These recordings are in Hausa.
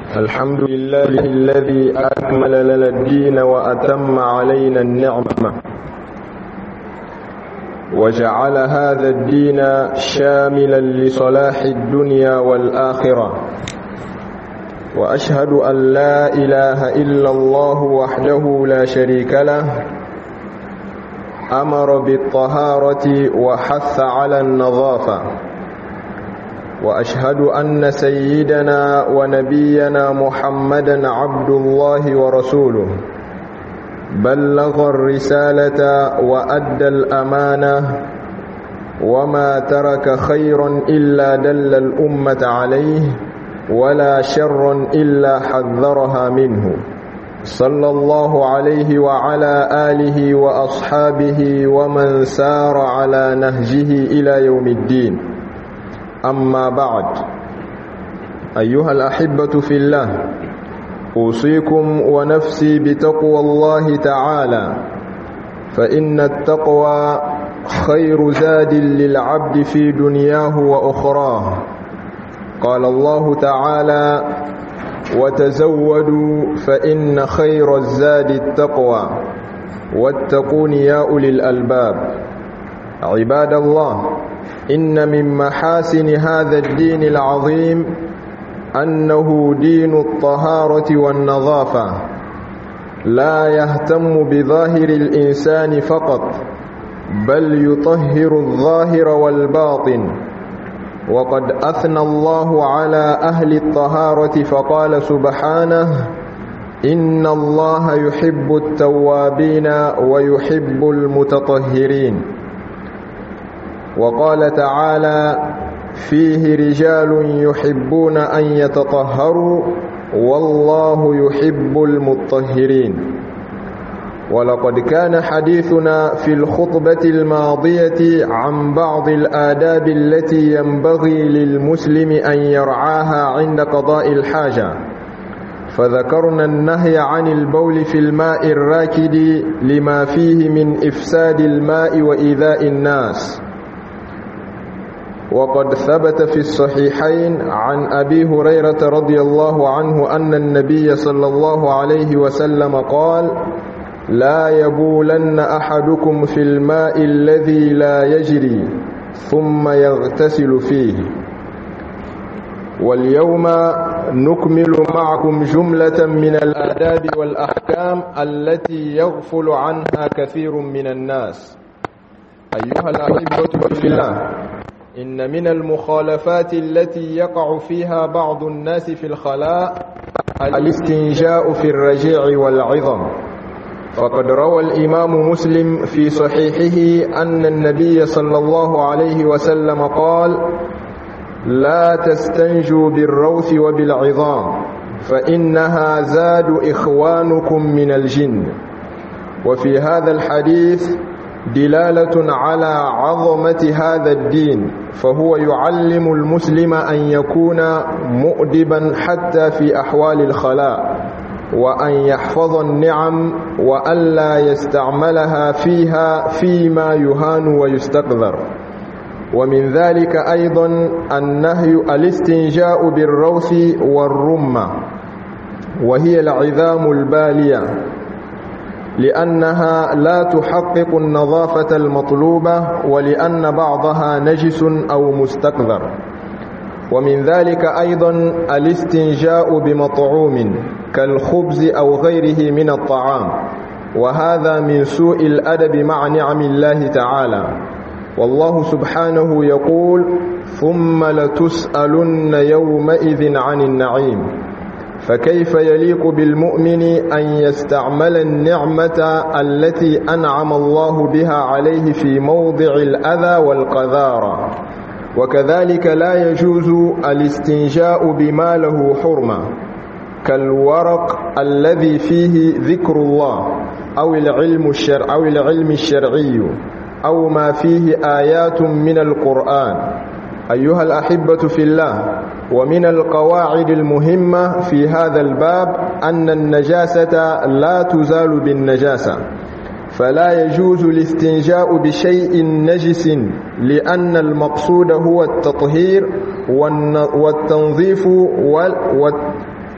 الحمد لله الذي أكمل لنا الدين وأتم علينا النعمة وجعل هذا الدين شاملا لصلاح الدنيا والآخرة وأشهد أن لا إله إلا الله وحده لا شريك له أمر بالطهارة وحث على النظافة وأشهد أن سيدنا ونبينا محمدا عبد الله ورسوله بلغ الرسالة وأدى الأمانة وما ترك خيرا إلا دل الأمة عليه ولا شر إلا حذرها منه صلى الله عليه وعلى آله وأصحابه ومن سار على نهجه إلى يوم الدين أما بعد أيها الأحبة في الله أوصيكم ونفسي بتقوى الله تعالى فإن التقوى خير زاد للعبد في دنياه وأخراه قال الله تعالى وتزودوا فإن خير الزاد التقوى واتقون يا أولي الألباب عباد الله إن من محاسن هذا الدين العظيم أنه دين الطهارة والنظافة لا يهتم بظاهر الإنسان فقط بل يطهر الظاهر والباطن وقد أثنى الله على أهل الطهارة فقال سبحانه إن الله يحب التوابين ويحب المتطهرين وقال تعالى فيه رجال يحبون أن يتطهروا والله يحب المطهرين ولقد كان حديثنا في الخطبة الماضية عن بعض الآداب التي ينبغي للمسلم أن يرعاها عند قضاء الحاجة فذكرنا النهي عن البول في الماء الراكد لما فيه من إفساد الماء وإيذاء الناس وقد ثبت في الصحيحين عن أبي هريرة رضي الله عنه أن النبي صلى الله عليه وسلم قال لا يبولن أحدكم في الماء الذي لا يجري ثم يغتسل فيه واليوم نكمل معكم جملة من الآداب والأحكام التي يغفل عنها كثير من الناس أيها الأحبة في الله إن من المخالفات التي يقع فيها بعض الناس في الخلاء الاستنجاء في الرجيع والعظم فقد روى الإمام مسلم في صحيحه أن النبي صلى الله عليه وسلم قال لا تستنجوا بالروث وبالعظام فإنها زاد إخوانكم من الجن وفي هذا الحديث دلالة على عظمة هذا الدين فهو يعلم المسلم أن يكون مؤدبا حتى في أحوال الخلاء وأن يحفظ النعم وألا يستعملها فيها فيما يهان ويستقذر ومن ذلك أيضا النهي الاستنجاء بالروث والرمة وهي العظام البالية لأنها لا تحقق النظافة المطلوبة ولأن بعضها نجس أو مستقذر ومن ذلك أيضا الاستنجاء بمطعوم كالخبز أو غيره من الطعام وهذا من سوء الأدب مع نعم الله تعالى والله سبحانه يقول ثم لتسألن يومئذ عن النعيم فكيف يليق بالمؤمن أن يستعمل النعمة التي أنعم الله بها عليه في موضع الأذى والقذارة وكذلك لا يجوز الاستنجاء بما له حرمة كالورق الذي فيه ذكر الله أو العلم الشرع أو العلم الشرعي أو ما فيه آيات من القرآن أيها الأحبة في الله ومن القواعد المهمة في هذا الباب أن النجاسة لا تزال بالنجاسة فلا يجوز الاستنجاء بشيء نجس لأن المقصود هو التطهير والتنظيف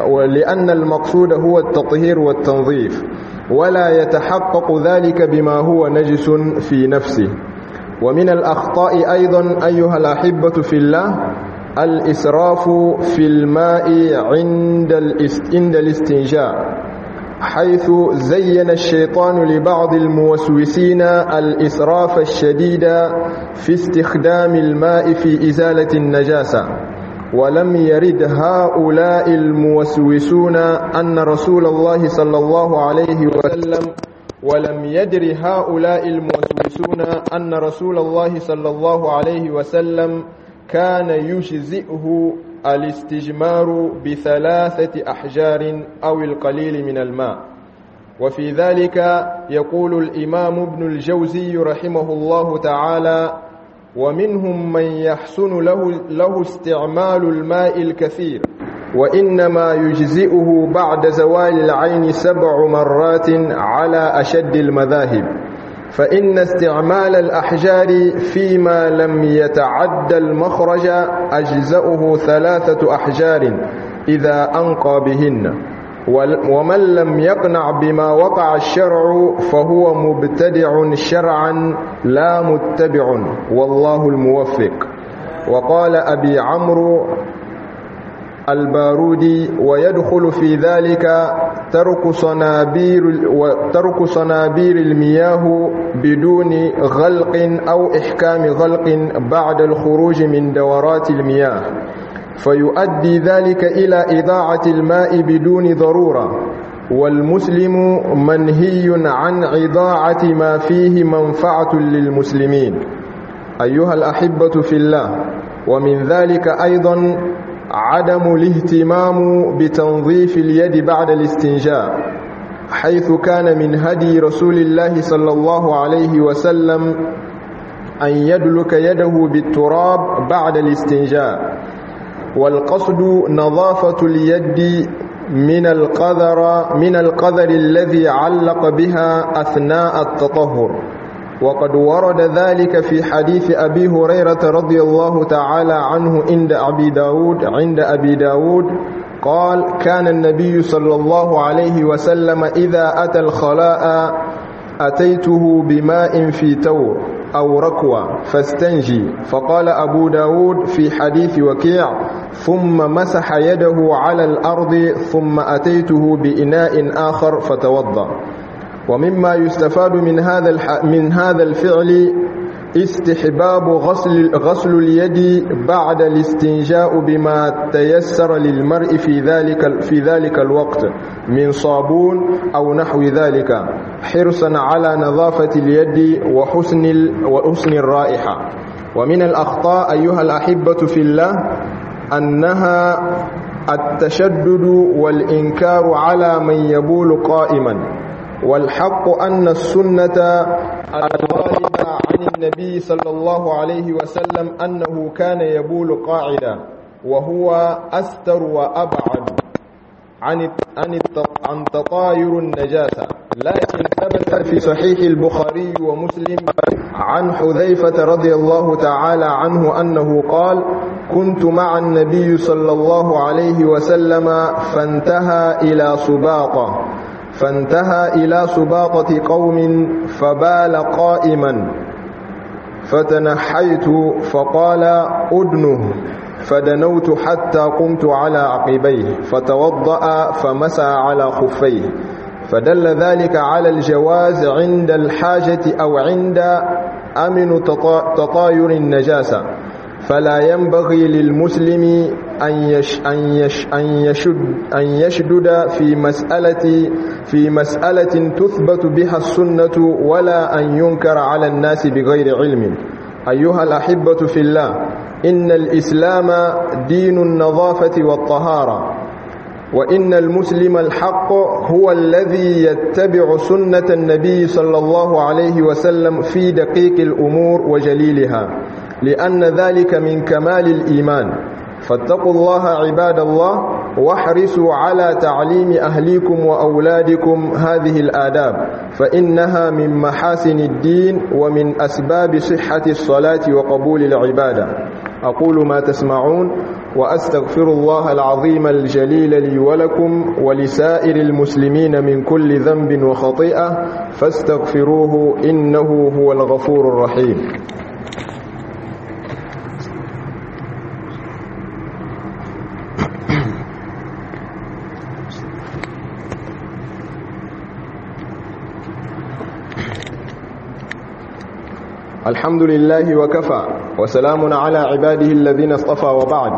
ولأن المقصود هو التطهير والتنظيف ولا يتحقق ذلك بما هو نجس في نفسه ومن الأخطاء أيضا أيها الأحبة في الله الإسراف في الماء عند عند الاستنجاء حيث زين الشيطان لبعض الموسوسين الإسراف الشديد في استخدام الماء في إزالة النجاسة ولم يرد هؤلاء الموسوسون أن رسول الله صلى الله عليه وسلم ولم يدر هؤلاء الموسوسون أن رسول الله صلى الله عليه وسلم كان يجزئه الاستجمار بثلاثة أحجار أو القليل من الماء وفي ذلك يقول الإمام ابن الجوزي رحمه الله تعالى ومنهم من يحسن له, له استعمال الماء الكثير وإنما يجزئه بعد زوال العين سبع مرات على أشد المذاهب فإن استعمال الأحجار فيما لم يتعد المخرج أجزأه ثلاثة أحجار إذا أنقى بهن ومن لم يقنع بما وقع الشرع فهو مبتدع شرعا لا متبع والله الموفق وقال أبي عمرو البارودي ويدخل في ذلك ترك صنابير ترك صنابير المياه بدون غلق أو إحكام غلق بعد الخروج من دورات المياه فيؤدي ذلك إلى إضاعة الماء بدون ضرورة والمسلم منهي عن إضاعة ما فيه منفعة للمسلمين أيها الأحبة في الله ومن ذلك أيضا عدم الاهتمام بتنظيف اليد بعد الاستنجاء حيث كان من هدي رسول الله صلى الله عليه وسلم أن يدلك يده بالتراب بعد الاستنجاء والقصد نظافة اليد من القذر من القذر الذي علق بها أثناء التطهر وقد ورد ذلك في حديث أبي هريرة رضي الله تعالى عنه عند أبي داود عند أبي داود قال كان النبي صلى الله عليه وسلم إذا أتى الخلاء أتيته بماء في تور أو ركوة فاستنجي فقال أبو داود في حديث وكيع ثم مسح يده على الأرض ثم أتيته بإناء آخر فتوضأ ومما يستفاد من هذا الح... من هذا الفعل استحباب غسل غسل اليد بعد الاستنجاء بما تيسر للمرء في ذلك في ذلك الوقت من صابون او نحو ذلك حرصا على نظافه اليد وحسن ال... وحسن الرائحه ومن الاخطاء ايها الاحبه في الله انها التشدد والانكار على من يبول قائما والحق أن السنة الواردة عن النبي صلى الله عليه وسلم أنه كان يبول قاعدا وهو أستر وأبعد عن عن عن تطاير النجاسة لكن ثبت في صحيح البخاري ومسلم عن حذيفة رضي الله تعالى عنه أنه قال كنت مع النبي صلى الله عليه وسلم فانتهى إلى سباطة فانتهى إلى سباطة قوم فبال قائما فتنحيت فقال أدنه فدنوت حتى قمت على عقبيه فتوضأ فمسى على خفيه فدل ذلك على الجواز عند الحاجة أو عند أمن تطاير النجاسة فلا ينبغي للمسلم أن يش أن يش أن يشد أن يشدد في مسألة في مسألة تثبت بها السنة ولا أن ينكر على الناس بغير علم أيها الأحبة في الله إن الإسلام دين النظافة والطهارة وإن المسلم الحق هو الذي يتبع سنة النبي صلى الله عليه وسلم في دقيق الأمور وجليلها لأن ذلك من كمال الإيمان فاتقوا الله عباد الله واحرصوا على تعليم أهليكم وأولادكم هذه الآداب فإنها من محاسن الدين ومن أسباب صحة الصلاة وقبول العبادة أقول ما تسمعون وأستغفر الله العظيم الجليل لي ولكم ولسائر المسلمين من كل ذنب وخطيئة فاستغفروه إنه هو الغفور الرحيم الحمد لله وكفى وسلام على عباده الذين اصطفى وبعد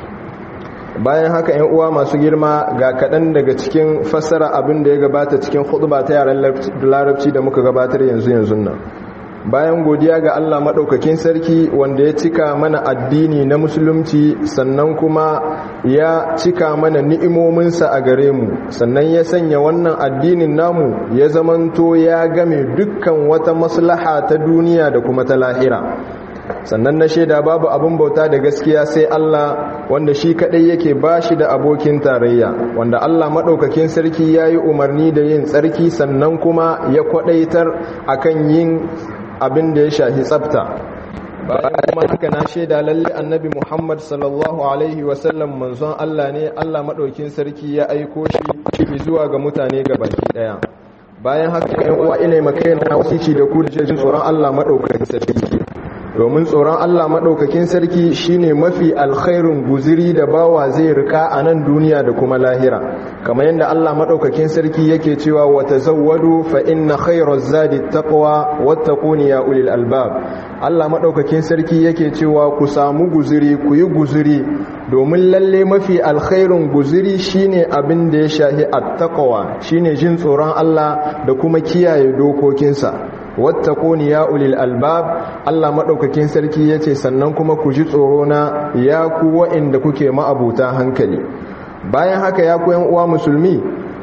bayan haka ‘yan uwa masu girma ga kaɗan daga cikin fassara abin da ya gabata cikin ba ta yaren larabci da muka gabatar yanzu yanzu nan bayan godiya ga Allah maɗaukakin sarki wanda ya cika mana addini na musulunci sannan kuma ya cika mana ni'imominsa a gare mu sannan ya sanya wannan addinin namu ya zamanto ya game dukkan wata maslaha ta duniya da kuma ta lahira sannan na shaida babu abin bauta da gaskiya sai Allah wanda shi kadai yake bashi da abokin tarayya wanda Allah madaukakin sarki yayi umarni da yin tsarki sannan kuma ya kwadaitar akan yin abin da ya shahi tsafta bayan kuma haka na shaida lalle annabi Muhammad sallallahu alaihi wasallam manzon Allah ne Allah madaukakin sarki ya aiko shi zuwa ga mutane gabaki daya bayan haka ƴan uwa ina makaina wasici da ku da jin tsoron Allah madaukakin sarki domin tsoron Allah maɗaukakin sarki shine mafi alkhairun guziri da bawa zai rika a nan duniya da kuma lahira kamar yadda Allah maɗaukakin sarki yake cewa wata zawwadu fa inna khairar zadi taqwa wattaquni ya ulil albab Allah maɗaukakin sarki yake cewa ku samu guziri ku yi guziri domin lalle mafi alkhairun guziri shine abin da ya shahi attaqwa shine jin tsoron Allah da kuma kiyaye dokokinsa wattaquni ya ulil albab Allah madaukakin sarki yace sannan kuma ku ji tsoro na ya ku wa'inda kuke ma'abuta hankali bayan haka ya ku yan uwa musulmi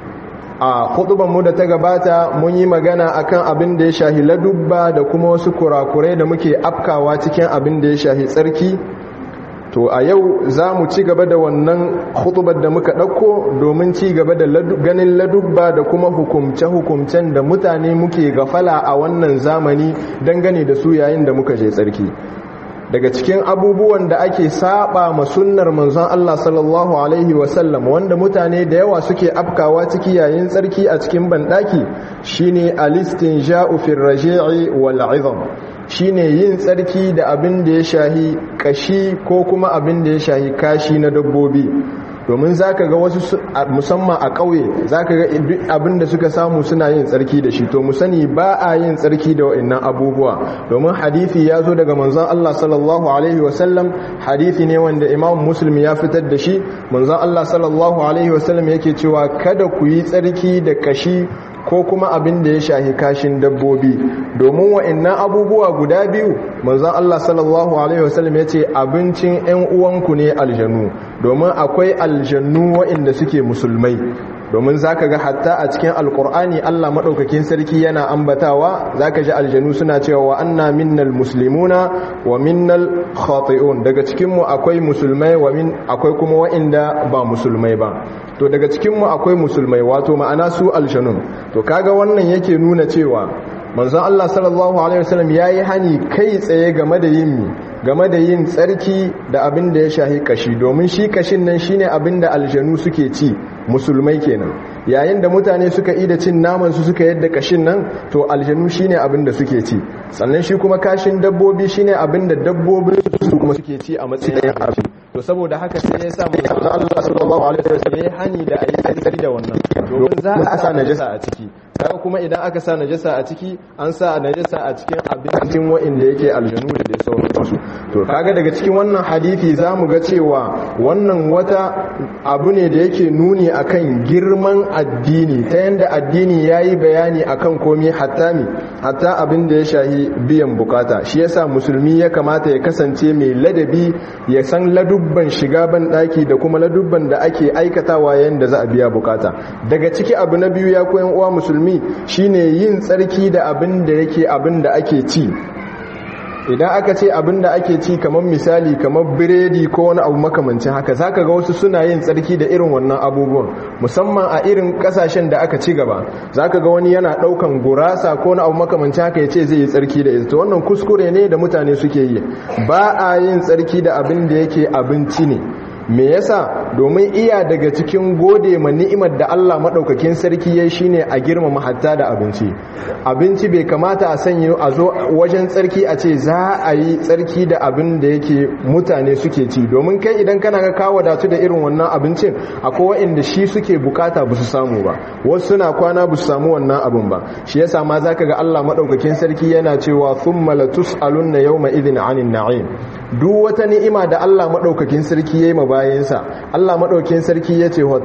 a khutban mu da ta gabata mun yi magana akan abin da ya shahi ladubba da kuma wasu kurakurai da muke afkawa cikin abin da ya shahi tsarki to a yau za mu ci gaba da wannan khutubar da muka ɗauko domin ci gaba da ganin ladubba da kuma hukumce-hukumcen da mutane muke gafala a wannan zamani dangane da su yayin da muka je tsarki daga cikin abubuwan da ake saba ma sunnar manzon Allah sallallahu alaihi wasallam wanda mutane da yawa suke afkawa ciki yayin tsarki a cikin bandaki shine alistinja'u fil raji'i wal 'idham shine yin tsarki da abin da ya shahi kashi ko kuma abin da ya shahi kashi na dabbobi domin zaka ga wasu musamman a ƙauye zaka ga abin da suka samu suna yin tsarki da shi to mu sani ba a yin tsarki da wa'annan abubuwa domin hadisi ya zo daga manzon Allah sallallahu alaihi wasallam hadisi ne wanda Imam Muslim ya fitar da shi manzon Allah sallallahu alaihi wasallam yake cewa kada ku yi tsarki da kashi ko kuma abin da ya shahi kashin dabbobi domin wa'annan abubuwa guda biyu manzon Allah sallallahu alaihi wasallam yace abincin ƴan uwanku ne aljanu domin akwai aljannu wa'anda suke musulmai domin zaka ga hatta a cikin alkur'ani Allah madaukakin sarki yana ambatawa zaka ji aljanu suna cewa wa anna minnal muslimuna wa minnal khati'un daga cikin mu akwai musulmai wa min akwai kuma wa'inda ba musulmai ba to daga cikin mu akwai musulmai wato ma'ana su aljanun to kaga wannan yake nuna cewa manzon Allah sallallahu alaihi wasallam yayi hani kai tsaye game da yin game da yin tsarki da abin da ya shahi kashi domin shi kashin nan shine abin da aljanu suke ci musulmai kenan yayin da mutane suka yi da cin naman su suka yadda kashin nan to aljanu shine abin da suke ci sannan shi kuma kashin dabbobi shine abin da dabbobin su kuma suke ci a matsayin abin to saboda haka sai ya sa manzon Allah sallallahu alaihi wasallam ya hani da ayi tsarki da wannan domin za a sa najasa a ciki kaga kuma idan aka sa najasa a ciki an sa najasa a cikin abincin wa'inda yake aljanu da dai sauransu to kaga daga cikin wannan hadisi zamu ga cewa wannan wata abu ne da yake nuni akan girman addini ta yanda addini yayi bayani akan komai hatta mi hatta abin da ya shahi biyan bukata shi yasa musulmi ya kamata ya kasance mai ladabi ya san ladubban shiga ban daki da kuma ladubban da ake aikatawa yayin da za a biya bukata daga ciki abu na biyu ya koyan uwa musulmi shine yin tsarki da abin da yake abin da ake ci idan aka ce abin da ake ci kamar misali kamar biredi ko wani abu makamancin haka zaka ga wasu suna yin tsarki da irin wannan abubuwan musamman a irin kasashen da aka ci gaba zaka ga wani yana daukan gurasa ko wani abu makamancin haka ya ce zai yi tsarki da ita wannan kuskure ne da mutane suke yi ba a yin tsarki da abin da yake abinci ne me yasa domin iya daga cikin gode ma ni'imar da Allah madaukakin sarki yayi shine a girmama hatta da abinci abinci bai kamata a sanya a zo wajen tsarki a ce za a yi tsarki da abin da yake mutane suke ci domin kai idan kana ga kawo wadatu da irin wannan abincin akwai waɗanda shi suke bukata ba su samu ba wasu suna kwana ba su samu wannan abin ba shi yasa ma zaka ga Allah madaukakin sarki yana cewa thumma latus'alunna yawma idhin 'anil na'im duk wata ni'ima da Allah madaukakin sarki yayi ma bayansa Allah madaukakin sarki yace wa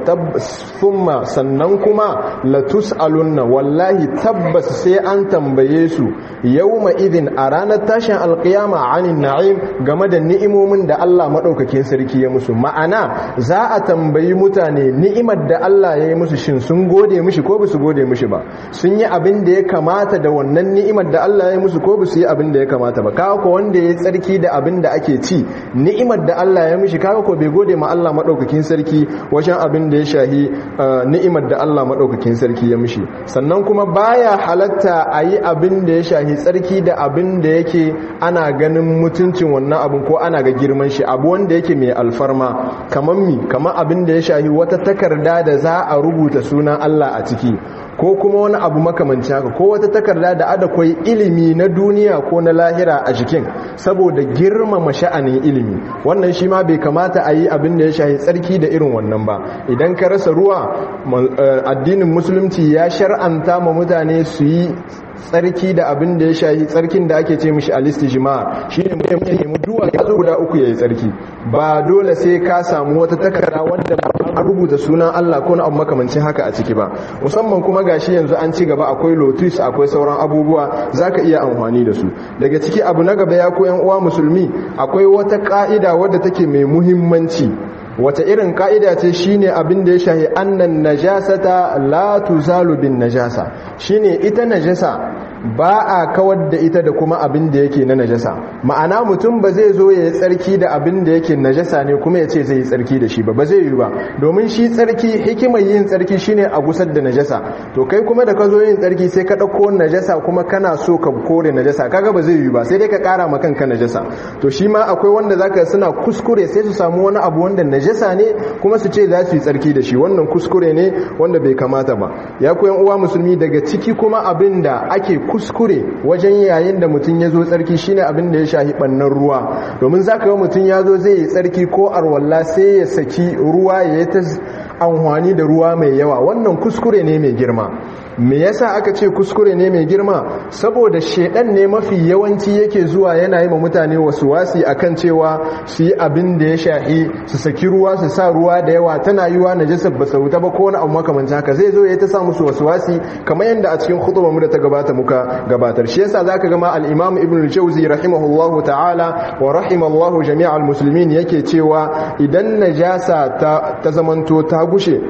thumma sannan kuma latus'alunna wallahi tabbas sai an tambaye su yawma idhin a ranar tashin alqiyama 'anil na'im game da ni'imomin da Allah madaukakin sarki ya musu ma'ana za a tambayi mutane ni'imar da Allah ya yi musu shin sun gode mishi ko su gode mishi ba sun yi abin da ya kamata da wannan ni'imar da Allah ya yi musu ko su yi abin da ya kamata ba kawo ko wanda ya tsarki da abin da ake ci ni'imar da Allah ya mishi kawo ko bai gode ma Allah madaukakin sarki wajen abin da ya shahi ni'imar da Allah madaukakin sarki ya mishi sannan kuma baya halatta a yi abin da ya shahi tsarki da abin da yake ana ganin mutuncin wannan abin ko ana ga girman shi abu wanda yake mai alfarma kamar mi kamar abin da ya shahi wata takarda da za a rubuta sunan Allah a ciki ko kuma wani abu makamanci haka ko wata takarda da ada kwai ilimi na duniya ko na lahira a jikin saboda girmama sha'anin ilimi wannan shi ma bai kamata a yi abin da ya shahi tsarki da irin wannan ba idan ka rasa ruwa addinin musulunci ya shar'anta ma mutane su yi tsarki da abin da ya shahi tsarkin da ake ce mishi alistijma shi ne mutum ya nemi duwa ya zo guda uku ya yi tsarki ba dole sai ka samu wata takarda wanda an rubuta sunan Allah ko na abu makamancin haka a ciki ba musamman kuma gashi yanzu an ci gaba akwai lotus akwai sauran abubuwa zaka iya amfani da su daga ciki abu na gaba ya ko yan uwa musulmi akwai wata ka'ida wadda take mai muhimmanci wata irin ka'ida ce shine abin da ya shahi annan najasata la tuzalu bin najasa shine ita najasa ba a kawar da ita da kuma abin da yake na najasa ma'ana mutum ba zai zo ya yi tsarki da abin da yake najasa ne kuma ya ce zai yi tsarki da shi ba ba zai yi ba domin shi tsarki hikimar yin tsarki shine a gusar da najasa to kai kuma da ka zo yin tsarki sai ka ɗauko najasa kuma kana so ka kore najasa kaga ba zai yi ba sai dai ka ƙara ma kanka najasa to shi ma akwai wanda zaka suna kuskure sai su samu wani abu wanda najasa ne kuma su ce za su yi tsarki da shi wannan kuskure ne wanda bai kamata ba ya koyan uwa musulmi daga ciki kuma abin da ake kuskure wajen yayin da mutum ya zo tsarki shine abin da ya shahi bannan ruwa domin zaka ga mutum ya zo zai yi tsarki ko arwalla sai ya saki ruwa ya yi ta amfani da ruwa mai yawa wannan kuskure ne mai girma me yasa aka ce kuskure ne mai girma saboda shedan ne mafi yawanci yake zuwa yana yi ma mutane wasu wasi akan cewa su yi abin da ya shahi su saki ruwa su sa ruwa da yawa tana yiwa najasar ba sauta ba ko wani abu makamancin haka zai zo ya ta sa musu wasu wasi kamar yadda a cikin khutbar mu da ta gabata muka gabatar shi yasa zaka ga ma al-imam ibn al-jawzi rahimahullahu ta'ala wa rahimallahu jami'al muslimin yake cewa idan najasa ta ta zamanto ta gushe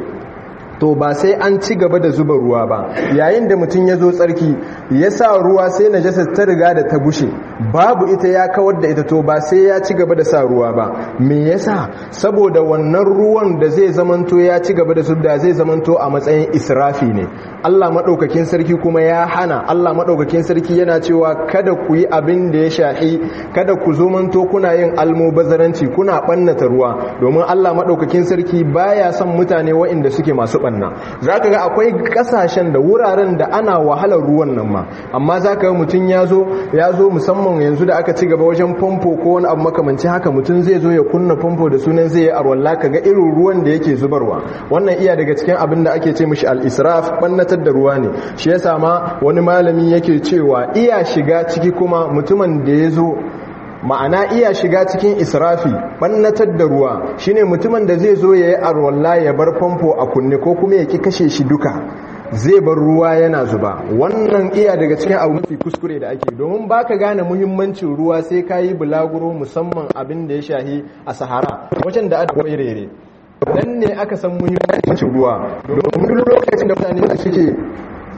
to ba sai an ci gaba da zuba ruwa ba yayin da mutum ya zo tsarki ya sa ruwa sai najasa ta riga da ta gushe babu ita ya kawar da ita to ba sai ya ci gaba da sa ruwa ba me yasa saboda wannan ruwan da zai zamanto ya ci gaba da zubda zai zamanto a matsayin israfi ne Allah madaukakin sarki kuma ya hana Allah madaukakin sarki yana cewa kada ku yi abin da ya shahi kada ku zamanto kuna yin almubazaranci kuna bannata ruwa domin Allah madaukakin sarki baya son mutane waɗanda suke masu banna zaka ga akwai kasashen da wuraren da ana wahalar ruwan nan ma amma zaka ga mutun yazo yazo musamman yanzu da aka ci gaba wajen famfo ko wani abu makamanci haka mutun zai zo ya kunna famfo da sunan zai yi arwalla kaga irin ruwan da yake zubarwa wannan iya daga cikin abin da ake ce mishi al-israf bannatar da ruwa ne shi yasa ma wani malami yake cewa iya shiga ciki kuma mutumin da yazo ma'ana iya shiga cikin israfi bannatar da ruwa shine mutumin da zai zo ya yi arwalla ya bar famfo a kunne ko kuma ya ki kashe shi duka zai bar ruwa yana zuba wannan iya daga cikin abu mafi kuskure da ake domin baka gane muhimmancin ruwa sai ka yi bulaguro musamman abin da ya shahi a sahara wajen da aka rere nan ne aka san muhimmancin ruwa domin lokacin da mutane suke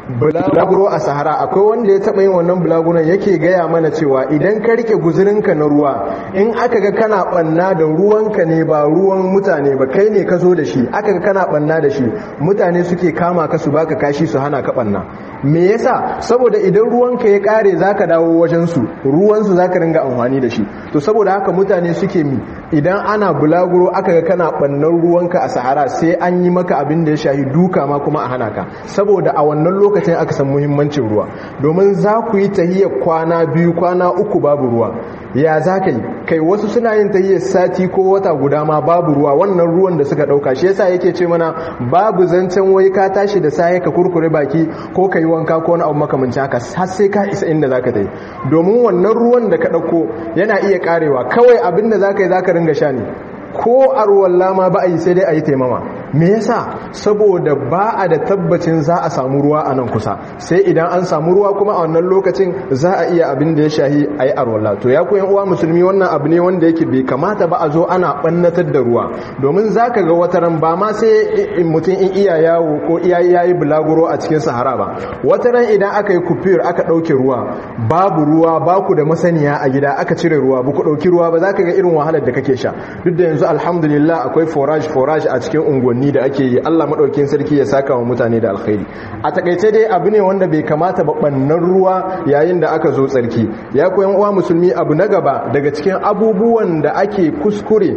bulaguro a sahara akwai wanda ya taɓa yin wannan bulaguron yake gaya mana cewa idan ka rike guzurinka na ruwa in aka ga kana ɓanna da ruwanka ne ba ruwan mutane ba kai ne ka zo da shi aka ga kana ɓanna da shi mutane suke kama ka su baka kashi su hana ka ɓanna me yasa saboda idan ruwanka ya kare zaka dawo wajen su ruwan su zaka ringa amfani da shi to saboda haka mutane suke mi idan ana bulaguro aka ga kana bannan ruwanka a sahara sai an yi maka abin da ya shahi duka ma kuma a hana ka saboda a wannan lokacin aka san muhimmancin ruwa domin za ku yi tahiyar kwana biyu kwana uku babu ruwa ya za ka yi kai wasu suna yin tahiyar sati ko wata guda ma babu ruwa wannan ruwan da suka dauka shi yasa yake ce mana babu zancen wai ka tashi da saye ka kurkure baki ko ka yi wanka ko wani abu makamancin haka har sai ka isa inda zaka tafi domin wannan ruwan da ka dauko yana iya karewa kawai abin da zaka yi zaka ringa sha ne ko arwalla ma ba a yi sai dai a yi taimama me yasa saboda ba a da tabbacin za a samu ruwa a nan kusa sai idan an samu ruwa kuma a wannan lokacin za a iya abin da ya shahi a yi arwalla to ya koyan uwa musulmi wannan abu ne wanda yake bai kamata ba a zo ana ɓannatar da ruwa domin za ka ga wataran ba ma sai mutum in iya yawo ko iya yayi bulaguro a cikin sahara ba wataran idan aka yi kufiyar aka ɗauke ruwa babu ruwa ba ku da masaniya a gida aka cire ruwa ba ku ɗauki ruwa ba za ka ga irin wahalar da kake sha duk da yanzu alhamdulillah akwai forage forage a cikin unguwanni da ake yi Allah madaukakin sarki ya saka wa mutane da alkhairi a takaice dai abu ne wanda bai kamata ba bannan ruwa yayin da aka zo tsarki ya koyan uwa musulmi abu na gaba daga cikin abubuwan da ake kuskure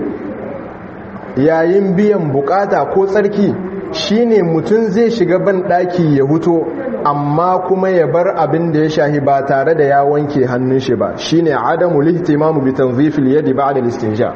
yayin biyan bukata ko tsarki shine mutum zai shiga ban daki ya huto amma kuma ya bar abin da ya shahi ba tare da ya wanke hannun shi ba shine adamu lihtimamu bi tanzifil yadi ba'da al-istinja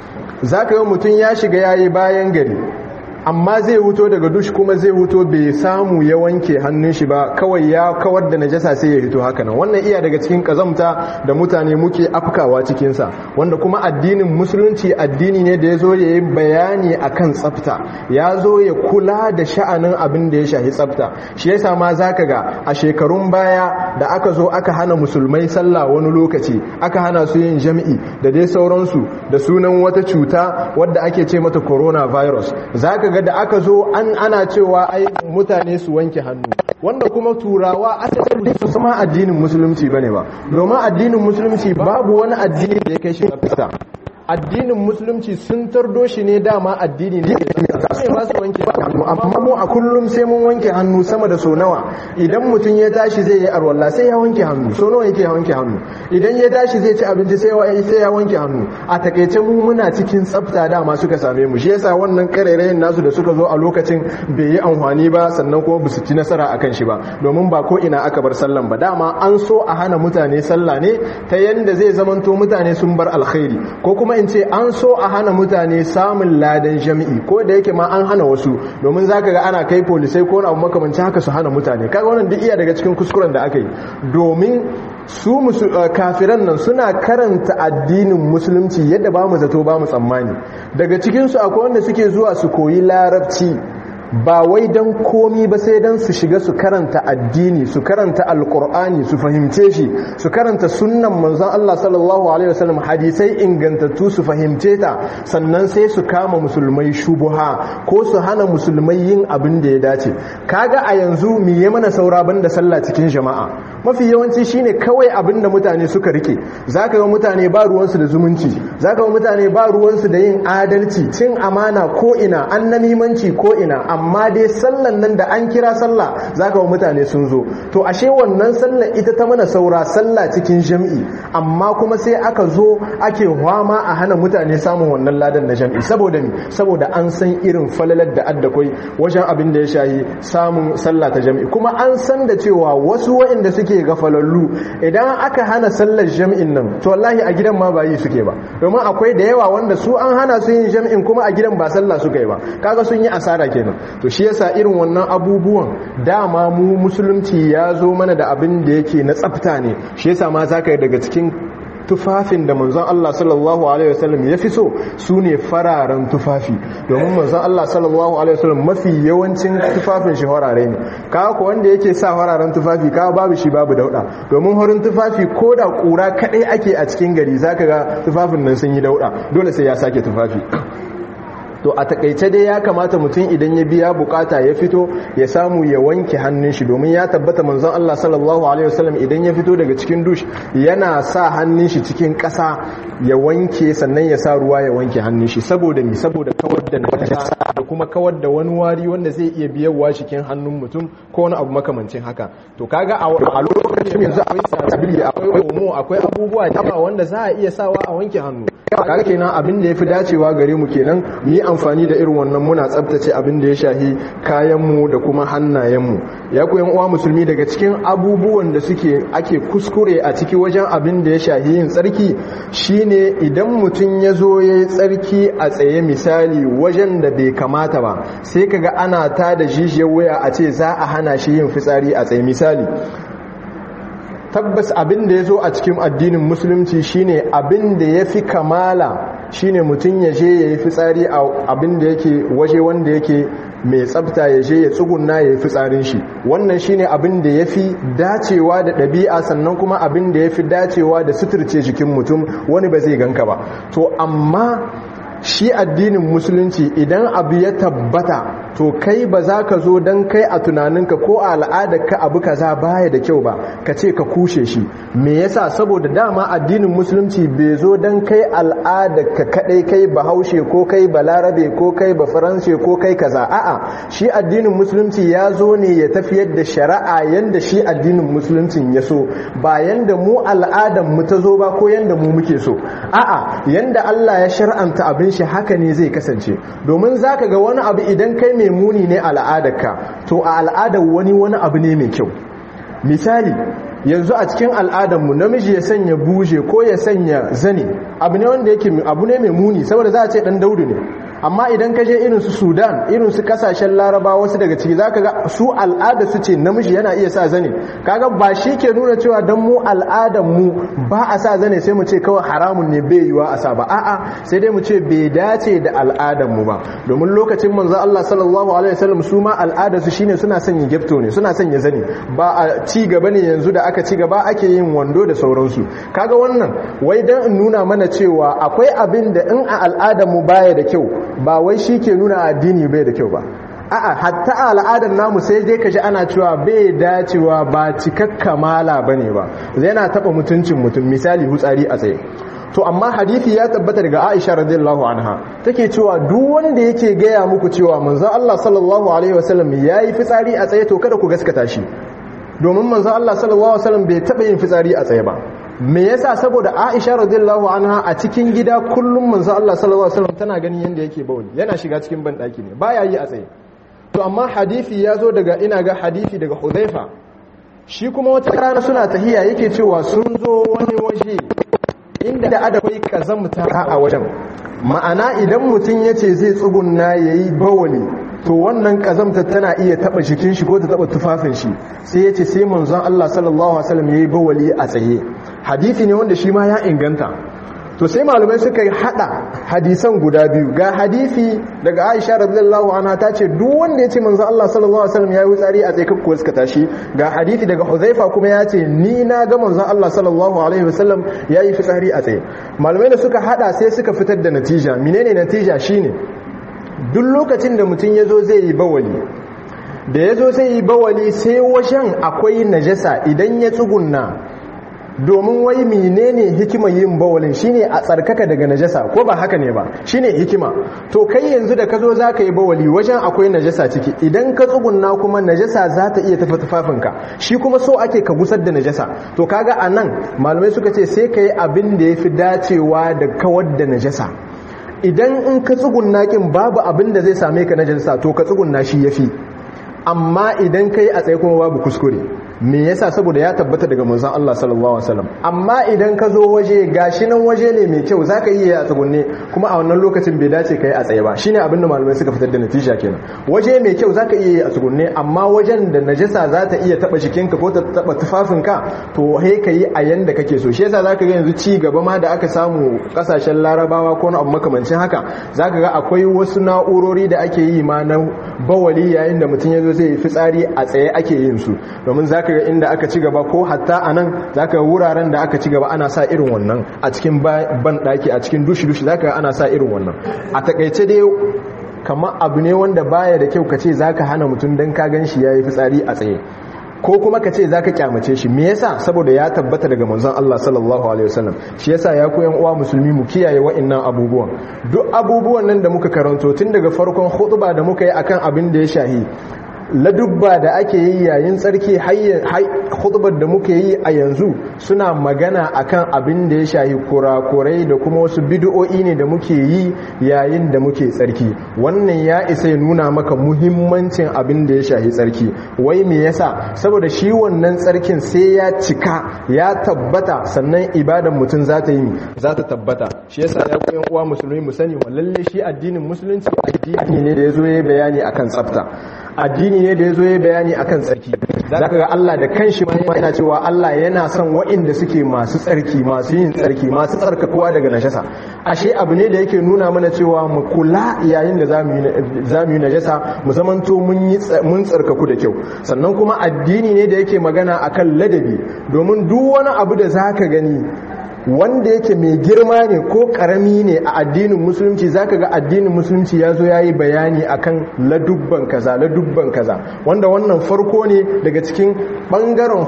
zaka ga mutum ya shiga yayi bayan gari amma zai wuto daga dush kuma zai wuto bai samu ya wanke hannun shi ba kawai ya kawar da najasa sai ya hito haka nan wannan iya daga cikin kazamta da mutane muke afkawa cikin sa wanda kuma addinin musulunci addini ne da ya zo ya yi bayani akan tsafta ya zo ya kula da sha'anin abin da ya shahi tsafta shi yasa ma zaka ga a shekarun baya da aka zo aka hana musulmai sallah wani lokaci aka hana su yin jami'i da dai sauransu da sunan wata cuta wadda ake ce mata coronavirus zaka ga da aka zo an ana cewa ai mutane su wanke hannu wanda kuma turawa asali su sama addinin musulunci bane ba domin addinin musulunci babu wani addini da ya kai shi tsafta addinin musulunci sun tardo shi ne dama addini ne sai ba su wanke hannu amma mu a kullum sai mun wanke hannu sama da so nawa idan mutum ya tashi zai yi arwalla sai ya wanke hannu so nawa yake wanke hannu idan ya tashi zai ci abinci sai sai ya wanke hannu a takeice mu muna cikin tsafta dama suka same mu shi yasa wannan karerayen nasu da suka zo a lokacin bai yi amfani ba sannan kuma basu ci nasara akan shi ba domin ba ko ina aka bar sallan ba dama an so a hana mutane sallah ne ta yanda zai zamanto mutane sun bar alkhairi ko kuma in ce an so a hana mutane samun ladan jami'i ko da yake ma an hana wasu domin zaka ga ana kai polisai ko abu makamancin haka su hana mutane kaga wannan duk iya daga cikin kuskuren da aka yi domin su kafiran nan suna karanta addinin musulunci yadda ba mu zato ba mu tsammani daga cikinsu akwai wanda suke zuwa su koyi larabci ba wai don komi ba sai don su shiga su karanta addini su karanta alkur'ani su fahimce shi su karanta sunnan manzon Allah sallallahu alaihi wasallam hadisai ingantattu su fahimce ta sannan sai su kama musulmai shubuha ko su hana musulmai yin abin da ya dace kaga a yanzu me ya mana saura banda sallah cikin jama'a mafi yawanci shine kawai abin da mutane suka rike zaka ga mutane ba ruwansu da zumunci zaka ga mutane ba ruwansu da yin adalci cin amana ko ina annamimanci ko ina amma dai sallan nan da an kira sallah zaka ga mutane sun zo to ashe wannan sallar ita ta mana saura sallah cikin jam'i amma kuma sai aka zo ake hwama a hana mutane samun wannan ladan na jam'i saboda ni saboda an san irin falalar da addakwai wajen abin da ya shayi samun sallah ta jam'i kuma an san da cewa wasu waɗanda suke gafalallu idan aka hana sallar jam'in nan to wallahi a gidan ma ba yi suke ba domin akwai da yawa wanda su an hana su yin jam'in kuma a gidan ba sallah suka yi ba kaga sun yi asara kenan to shi yasa irin wannan abubuwan dama mu musulunci ya zo mana da abin da yake na tsafta ne shi yasa ma zaka yi daga cikin tufafin da manzon Allah sallallahu alaihi wasallam ya fi so su ne fararen tufafi domin manzon Allah sallallahu alaihi wasallam mafi yawancin tufafin shi farare ne kawo ko wanda yake sa fararen tufafi kawo babu shi babu dauda domin horin tufafi ko da kura kadai ake a cikin gari zaka ga tufafin nan sun yi dauda dole sai ya sake tufafi to a takaice dai ya kamata mutum idan ya biya bukata ya fito ya samu ya wanke hannun shi domin ya tabbata manzon Allah sallallahu alaihi wasallam idan ya fito daga cikin dush yana sa hannun shi cikin ƙasa ya wanke sannan ya sa ruwa ya wanke hannun shi saboda mi saboda kawar da najasa da kuma kawar da wani wari wanda zai iya biyarwa cikin hannun mutum ko wani abu makamancin haka to kaga a lokacin yanzu akwai sabili akwai omo akwai abubuwa da wanda za a iya sawa a wanke hannu kaga kenan abin da yafi dacewa gare mu kenan mu yi amfani da irin wannan muna tsabtace abin da ya shahi kayan mu da kuma hannayen mu ya ku uwa musulmi daga cikin abubuwan da suke ake kuskure a ciki wajen abin da ya shahi yin tsarki shine idan mutum ya zo ya yi tsarki a tsaye misali wajen da bai kamata ba sai kaga ana ta da jijiyar waya a ce za a hana shi yin fitsari a tsaye misali tabbas abin da ya zo a cikin addinin musulunci shine abin da ya fi kamala shine mutum ya je ya yi fitsari a abin da yake waje wanda yake mai tsabta ya je ya tsugunna ya yi fitsarin shi wannan shine abin da ya fi dacewa da ɗabi'a sannan kuma abin da ya fi dacewa da suturce jikin mutum wani ba zai ganka ba to amma shi addinin musulunci idan abu ya tabbata to kai ba za ka zo don kai a tunaninka ko a al'adarka abu kaza baya da kyau ba ka ce ka kushe shi me yasa saboda dama addinin musulunci bai zo don kai al'adarka kadai kai bahaushe ko kai balarabe ko kai bafaranshe ko kai kaza a'a shi addinin musulunci ya zo ne ya tafiyar da shari'a yanda shi addinin musuluncin ya so ba yanda mu al'adar mu ta zo ba ko yanda mu muke so a'a yanda Allah ya shar'anta abin shi haka ne zai kasance domin zaka ga wani abu idan kai mai muni ne al'adarka to a al'adar wani wani abu ne mai kyau misali yanzu a cikin al'adarmu namiji ya sanya buje ko ya sanya zane abu ne wanda yake abu ne mai muni saboda za a ce dan daudu ne amma idan ka je irin su sudan irin su kasashen laraba wasu daga ciki zaka ga su al'ada su ce namiji yana iya sa zane kaga ba shi ke nuna cewa dan mu al'adar mu ba a sa zane sai mu ce kawai haramun ne bai yiwa a sa ba a'a sai dai mu ce bai dace da al'adar mu ba domin lokacin manzo Allah sallallahu alaihi wasallam su ma al'adar su shine suna sanya gefto ne suna sanya zane ba a ci gaba ne yanzu da aka ci gaba ake yin wando da sauransu kaga wannan wai dan in nuna mana cewa akwai abin da in a al'adar mu baya da kyau ba wai shi ke nuna addini bai da kyau ba a'a hatta al'adar namu sai dai kaji ana cewa bai dacewa ba cikakka mala bane ba yana taba mutuncin mutum misali hutsari a tsaye to amma hadisi ya tabbata daga Aisha radiyallahu anha take cewa duk wanda yake gaya muku cewa manzo Allah sallallahu alaihi wasallam yayi fitsari a tsaye to kada ku gaskata shi domin manzo Allah sallallahu alaihi wasallam bai taba yin fitsari a tsaye ba me yasa saboda Aisha radiyallahu anha a cikin gida kullum manzo Allah sallallahu alaihi wasallam tana ganin yanda yake bawli yana shiga cikin bandaki ne baya yi a tsaye to amma hadisi ya zo daga ina ga hadisi daga Hudhaifa shi kuma wata rana suna tahiya yake cewa sun zo wani waje inda da adakwai kazamta a wajen ma'ana idan mutum yace zai tsugunna yayi bawali to wannan kazamta tana iya taba jikin shi ko ta taba tufafin shi sai yace sai manzon Allah sallallahu alaihi wasallam yayi bawali a tsaye hadisi ne wanda shi ma ya inganta to sai malamai suka hada hadisan guda biyu ga hadisi daga Aisha radhiyallahu anha ta ce duk wanda yace manzon Allah sallallahu alaihi wasallam yayi wutsari a tsaye kakkuwa suka tashi ga hadisi daga Huzaifa kuma ya ce ni na ga manzon Allah sallallahu alaihi wasallam yayi fitsari a tsaye malamai da suka hada sai suka fitar da natija menene natija shine duk lokacin da mutum ya zo zai yi bawali da ya zo zai yi bawali sai wajen akwai najasa idan ya tsugunna domin wai menene hikimar yin bawalin shine a tsarkaka daga najasa ko ba haka ne ba shine hikima to kai yanzu da ka zo za ka yi bawali wajen akwai najasa ciki idan ka tsugunna kuma najasa za ta iya tafi tufafinka shi kuma so ake ka gusar da najasa to kaga a nan malamai suka ce sai ka yi abin da ya fi dacewa da kawar da najasa idan in ka tsugunna kin babu abin da zai same ka najasa to ka tsugunna shi yafi amma idan kai a tsaye kuma babu kuskure me yasa saboda ya tabbata daga manzon Allah sallallahu alaihi wasallam amma idan ka zo waje gashi nan waje ne mai kyau zaka iya a tsugunne kuma a wannan lokacin bai dace kai a tsaye ba shine abin da malamai suka fitar da natija kenan waje mai kyau zaka iya a tsugunne amma wajen da najasa za ta iya taba jikinka ko ta taba tufafinka to he kai a yanda kake so shi yasa zaka ga yanzu ci gaba ma da aka samu kasashen larabawa ko na abu makamancin haka zaka ga akwai wasu na'urori da ake yi ma na bawali yayin da mutum ya zo zai fitsari a tsaye ake yin su domin zaka ga inda aka ci gaba ko hatta a nan zaka ga wuraren da aka ci gaba ana sa irin wannan a cikin ban daki a cikin dushi dushi zaka ga ana sa irin wannan a takaice dai kamar abu ne wanda baya da kyau ka ce zaka hana mutum dan ka gan shi yayi fitsari a tsaye ko kuma ka ce zaka kyamace shi me yasa saboda ya tabbata daga manzon Allah sallallahu alaihi wasallam shi yasa ya koyan uwa musulmi mu kiyaye wa'annan abubuwan duk abubuwan nan da muka karanto tun daga farkon khutba da muka yi akan abin da ya shahi ladubba da ake yi yayin tsarki hudubar da muke yi a yanzu suna magana akan abin da ya shahi kurakurai da kuma wasu bid'o'i ne da muke yi yayin da muke tsarki wannan ya isa ya nuna maka muhimmancin abin da ya shahi tsarki wai me yasa saboda shi wannan tsarkin sai ya cika ya tabbata sannan ibadan mutum za ta yi za ta tabbata shi yasa ya koyan uwa musulmi mu sani lalle shi addinin musulunci addini ne da ya zo ya bayani akan tsafta addini ne da ya zo ya bayani akan tsarki za ka ga Allah da kanshi ma yana cewa Allah yana son waɗanda suke masu tsarki masu yin tsarki masu tsarkakuwa daga najasa ashe abu ne da yake nuna mana cewa mu kula yayin da zamu yi najasa mu zamanto mun tsarkaku da kyau sannan kuma addini ne da yake magana akan ladabi domin duk wani abu da zaka gani wanda yake mai girma ne ko karami ne a addinin musulunci zaka ga addinin musulunci ya zo ya yi bayani akan ladubban kaza ladubban kaza wanda wannan farko ne daga cikin bangaren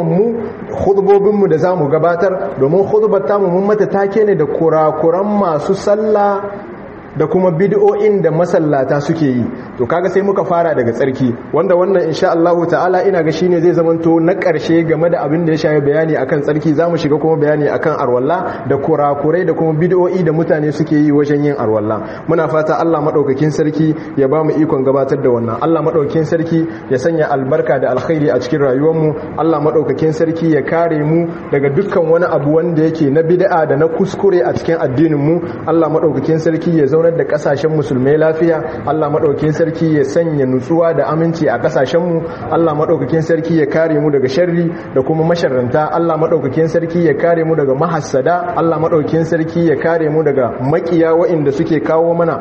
hudubobinmu da za mu gabatar domin hudubar tamu mun mata take ne da kurakuran masu sallah da kuma bid'o'in da masallata suke yi to kaga sai muka fara daga tsarki wanda wannan insha Allah ta'ala ina ga shine zai zamanto na karshe game da abin da ya shafi bayani akan tsarki zamu shiga kuma bayani akan arwalla da kurakurai da kuma bid'o'i da mutane suke yi wajen yin arwalla muna fata Allah madaukakin sarki ya bamu ikon gabatar da wannan Allah madaukakin sarki ya sanya albarka da alkhairi a cikin rayuwar mu Allah madaukakin sarki ya kare mu daga dukkan wani abu wanda yake na bid'a da na kuskure a cikin addinin mu Allah madaukakin sarki ya zaunar da kasashen musulmai lafiya Allah madaukakin sarki ya sanya nutsuwa da aminci a kasashenmu Allah madaukakin sarki ya kare mu daga sharri da kuma masharranta Allah madaukakin sarki ya kare mu daga mahassada Allah madaukakin sarki ya kare mu daga makiya waɗanda suke kawo mana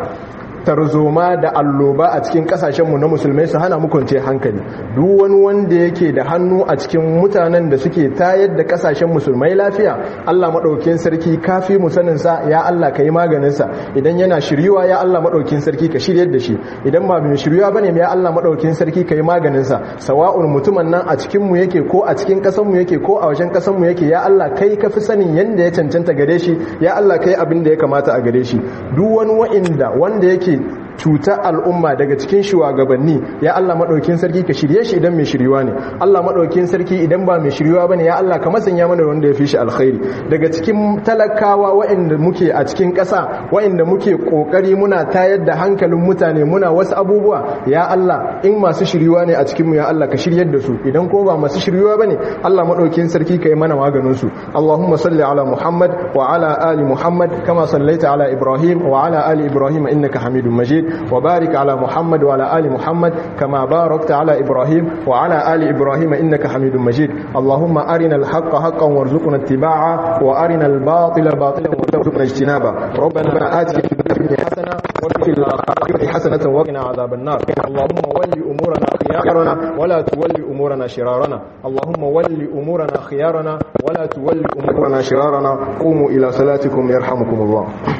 tarzoma da alloba a cikin kasashenmu na musulmai su hana mukunce hankali duk wani wanda yake da hannu a cikin mutanen da suke tayar da kasashen musulmai lafiya Allah maɗaukin sarki kafi mu sanin sa ya Allah ka yi maganin sa idan yana shiryuwa ya Allah maɗaukin sarki ka shiryar da shi idan ba mai shiryuwa bane ya Allah maɗaukin sarki ka yi maganin sa sawa'un mutumin nan a cikin mu yake ko a cikin ƙasar mu yake ko a wajen ƙasar mu yake ya Allah kai ka fi sanin yanda ya cancanta gare shi ya Allah kai abin da ya kamata a gare shi duk wani wa'inda wanda yake cutar al'umma daga cikin shugabanni ya Allah maɗaukin sarki ka shirye shi idan mai shiryuwa ne Allah maɗaukin sarki idan ba mai shiryuwa bane ya Allah ka masanya mana wanda ya fi shi alkhairi daga cikin talakawa waɗanda muke a cikin ƙasa waɗanda muke ƙoƙari muna tayar da hankalin mutane muna wasu abubuwa ya Allah in masu shiryuwa ne a cikin mu ya Allah ka shiryar da su idan ko ba masu shiryuwa bane Allah maɗaukin sarki ka yi mana maganin su Allahumma salli ala Muhammad wa ala ali Muhammad kama sallaita ala Ibrahim wa ala ali Ibrahim innaka Hamidum Majid وبارك على محمد وعلى آل محمد كما باركت على إبراهيم وعلى آل إبراهيم إنك حميد مجيد اللهم أرنا الحق حقا وارزقنا اتباعه وأرنا الباطل باطلا وارزقنا اجتنابه ربنا آتنا في الدنيا حسنة وفي الآخرة حسنة وقنا عذاب النار اللهم ول أمورنا خيارنا ولا تول أمورنا شرارنا اللهم ول أمورنا خيارنا ولا تول أمورنا شرارنا قوموا إلى صلاتكم يرحمكم الله